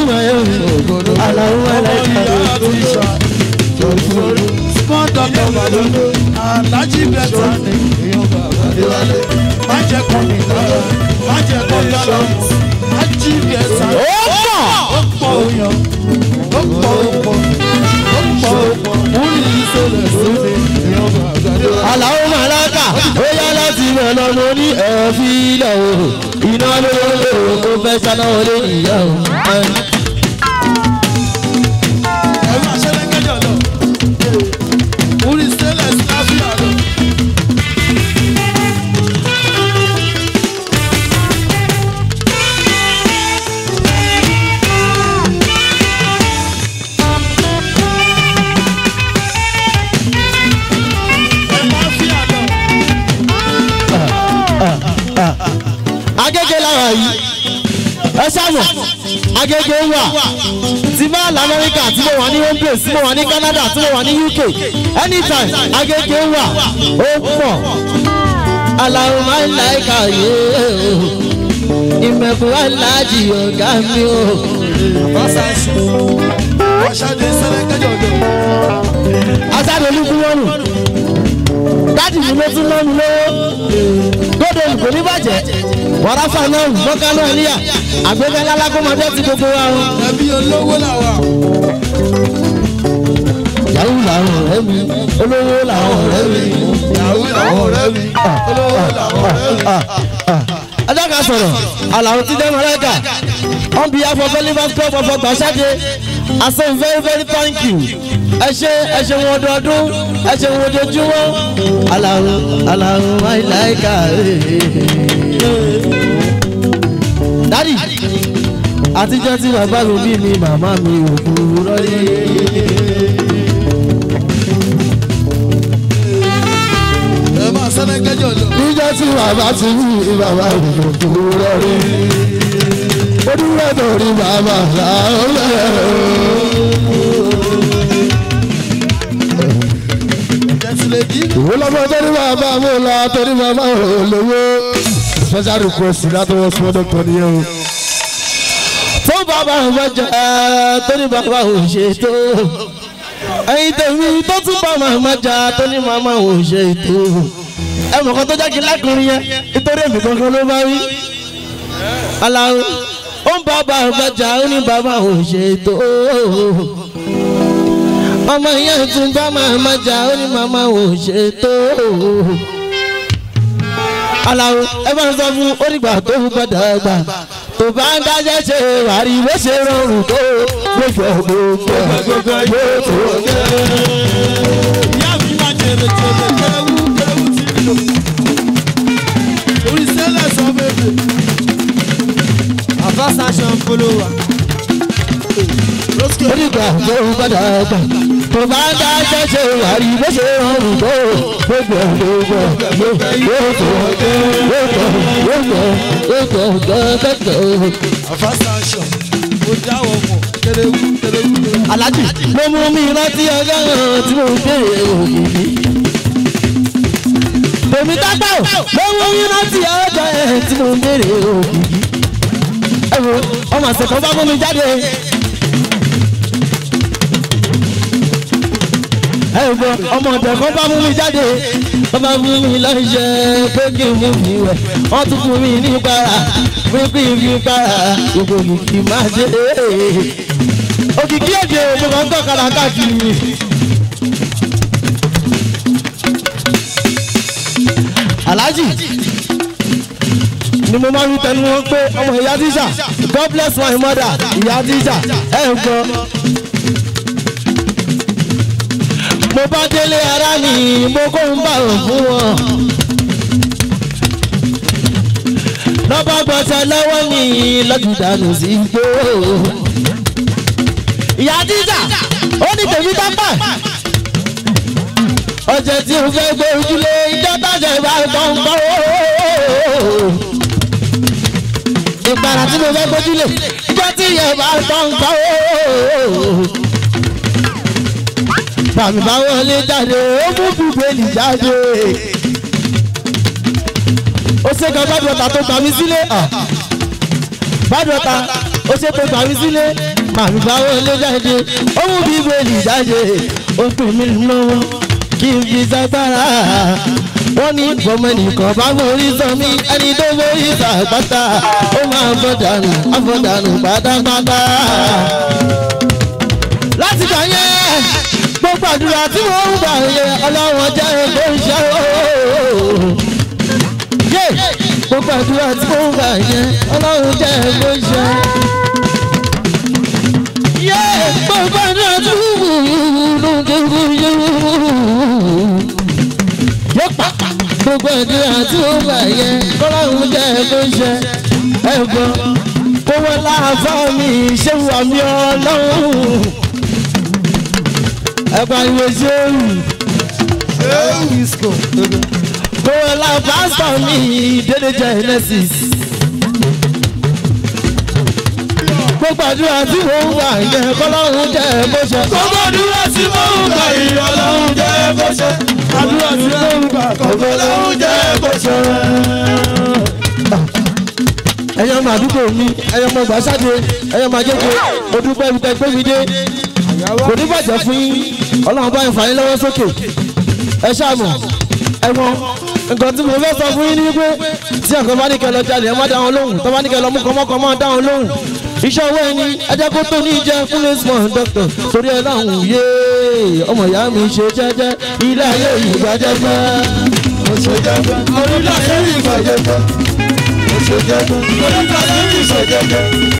ìmọ̀ ẹ̀ aláwọ̀ aláìka small doctor balolo alájí bẹ́tà má jẹ́ kọ́ mi lọ́wọ́ má jẹ́ kọ́ mi lọ́wọ́ alájí bẹ́tà ó pọ̀ ó pọ̀ òyàn ó pọ̀ ó pọ̀ ó pọ̀ ó pọ̀ wọ́n ní ìṣẹ̀lẹ̀ sóde aláwọ̀ màláka ó yá láti mọ̀ lọ́mọ ní ẹ̀fí ilẹ̀ o iná ló lò ó fẹ́ sáná wọlé ìyá o. ẹ̀rọ àṣẹlẹ́gẹ́dẹ̀ lọ wọ́n ní ìṣẹ̀lẹ̀ sáfíà lọ. ẹ̀ máa fi àlọ́. agége lára yìí ẹ sábọ̀ agége wà tí bá lamẹ́ríkà tí mo wà ní home base tí mo wà ní canada tí mo wà ní uk anytime agége wà ó pọ̀ aláwọ̀ máa ń la ẹ̀ka yé o ìmẹ̀kùn wà láàjì ọ̀gá mi o. Aṣáde sẹ́lẹ̀kẹ́jọ̀ lọ. asáde olúkú wọnù dáàdì mi ló tún lọ́nu lówó gbọ́dọ̀ olùkọ́ ní bàjẹ́ wàràfà náà mọ́kánú ẹ̀líyà àgbẹ̀fẹ́ lálákọ́mọdé ti gbogbo wa o. Ẹbí olówó làwà. yahoo làwọn ọ̀rẹ́ mi olówó làwọn ọ̀rẹ́ mi. Yàwó làwọn ọ̀rẹ́ mi. Olówó làwọn ọ̀rẹ́ mi. ajá kan sọ̀rọ̀ àlàó ti dẹ́ mọ́lẹ́kà on behalf of elephant club of ọgbàṣáde i say very very thank you ẹ ṣe ẹ ṣe wọn ọdọọdún ẹ ṣe wọn ojoojúmọ́ àlàó àlàó my like dadi àtijọ́ tí bàbá mi bí mi màmá mi ò kúrò rí. Ẹ máa sẹ́lẹ̀kẹ́jọ̀ lọ. níjọ́ tí bàbá ti rí bàbá mi ò kúrò rí. ó dúró torí bàbá làwọn Jẹ́sílẹ̀dì. ìwé lọ́mọ torí bàbá mi lọ torí bàbá ò lówó. special request látọwọ́ small doctor nìyẹn o. fún bàbá mi bá jẹ torí bàbá ò ṣètò. ẹyin tèmi tó tún bá màmá jà torí màmá ò ṣètò. ẹ mọ̀ kan tó jẹ́ kí lákùnrin yẹn nítorí èmi kankan ló bá wí. aláwo ó ń bá bàbá jà ó ní bàbá ò ṣètò ọmọ yẹn tún bá màmá jà ó ní màmá ò ṣètò. aláwo ẹ bá ń sọ fún onígbà tó ń gbọdọ̀ gbà tó bá ń dájẹ́ ṣe wàrí bó ṣe rọrùn tó gbogbo gbogbo gbogbo yóò tó gẹ́. Ìyá mi máa jèrè jèrè kẹrẹ́wú kẹrẹ́wú tí mi lò. Orí sẹ́lẹ̀ sọ bèbè. Avasation follower. Lọ́sùkè. onígbà tó ń gbọdọ̀ gbà tó bá ń dájẹ́ ṣe wàrí bó ṣe rọrùn tó gbogbo gbogbo yóò tó gẹ́. gbogbo gbogbo gbogbo. Avasation. Mo dáwọ̀ mọ̀ kẹrẹ́wú kẹrẹ́wú kẹrẹ́wú. alájì mo mú mi rántí ọjọ́ náà tí mo béèrè òkìkí. tèmi dágbà ò mo mú mi rántí ọjọ́ yẹn tí mo béèrè òkìkí. ẹ wo ọmọ àṣekọ bá mú mi jáde. ẹ wo ọmọ ọ̀dọ̀ kan bá mú mi jáde wọ́n bá mú mi lọ́ṣẹ́ pé kí n mú mi wẹ̀ wọ́n tún fún mi ní para pé kí n fi para gbogbo kìkì máa dé òkìkí èdè òjò kan tọ́ kàrà káàkiri. aláàjì ni mo máa ń tẹnu wọn pé ọmọ ìyá tíṣà god bless my mother ìyá tíṣà ẹ ń gbọ́. mo bá délé ara mi mo kó ń bá òun fún wọn. lọ́ba gbọ́sẹ̀ lọ́wọ́ mi lọ́dún dànù sí igbó ìyá dídà ó ní tèmi dápà ọjà tí o fẹ́ gbé ojúlé ìjọ tájà ìbá tán ń bọ̀ ìpara tí mo fẹ́ gbójúlé ìjọ tí ìyẹn bá tán ń bọ̀ bàmí bá wọlé jáde ó mú bíbélì jáde ó ṣe kan bá dọ̀tà tó gbà mí sílé bá dọ̀tà ó ṣe tó gbàmí sílé màmí báwo lé jáde ó mú bíbélì jáde ó pè mí lọ́wọ́ kí n fi sátára wọ́n ní bọ́mọ nìkan bá forí sọ mí ẹni tó forí sàpátá ó máa bọ́ dànù àbọ̀ dànù pátápátá. láti gbà yẹn gbogbo àdúrà tí wọ́n ń gbà yẹn ọlọ́wọ́n jẹ́ ẹgbẹ́ iṣẹ́ ooo. yé gbogbo àdúrà tí wọ́n ń gbà yẹn ọlọ́wọ́n jẹ́ ẹgbẹ́ iṣẹ́. yé gbogbo àdúrà tí wọ́n ń gbà yẹn yóò pa gbogbo àdúrà tí wọ́n gbà yẹn ọlọ́wọ́n jẹ́ ẹgbẹ́ iṣẹ́. ẹ̀gbọ́n kówó láàfọ́ mi ṣé wà mí ọlọ́run ẹ̀pà ìwé ṣéwù. Kówó la pásítọ̀ mi dédé Genesis. Gbogbo àdúrà tí mò ń gbà yẹn kọ́lọ́run jẹ́ bó ṣe. Gbogbo àdúrà tí mo ń gbà yìí ọlọ́run jẹ́ kó ṣe. Àdúrà tí mo ń gbà ọlọ́run jẹ́ kó ṣe. Ẹyọ ọmọ àdúgbò mi, ẹyọ ọmọ gbàsáde, ẹyọ ọmọ ajéje, mo dúpẹ́ ibi tẹ́ gbé mi dé. Kò ní bàjẹ́ fún yín, ọlọ́run bá ń fà yín lọ́wọ́ sókè. Ẹ ṣáàmù, ẹ̀wọ̀n, nǹkan tí mo fẹ́ sọ fún yín ni wípé tí ọ̀kan bá ní kẹ́ lọ jalè ẹ má dá wọn lóhùn, tó bá ní kẹ́ lọ mú kọ́mọ́kọ́ má dá wọn lóhùn. Iṣẹ́ owó ẹni, ẹ jẹ́ kó tó ní jẹ́ fún lẹ́sìmọ̀ dọ́kítọ̀ torí ẹ láhùn yé ọmọ ìyá mi ṣe jẹ́jẹ́ ilé ayé ìgbàjẹ́gbẹ́. Mo ṣe jẹ́gbẹ́. Orílẹ̀ ayé ìgbà jẹ́gbẹ́. Mo ṣe jẹ́gbẹ́. Orílẹ̀ ayé ìgbà jẹ́gbẹ́.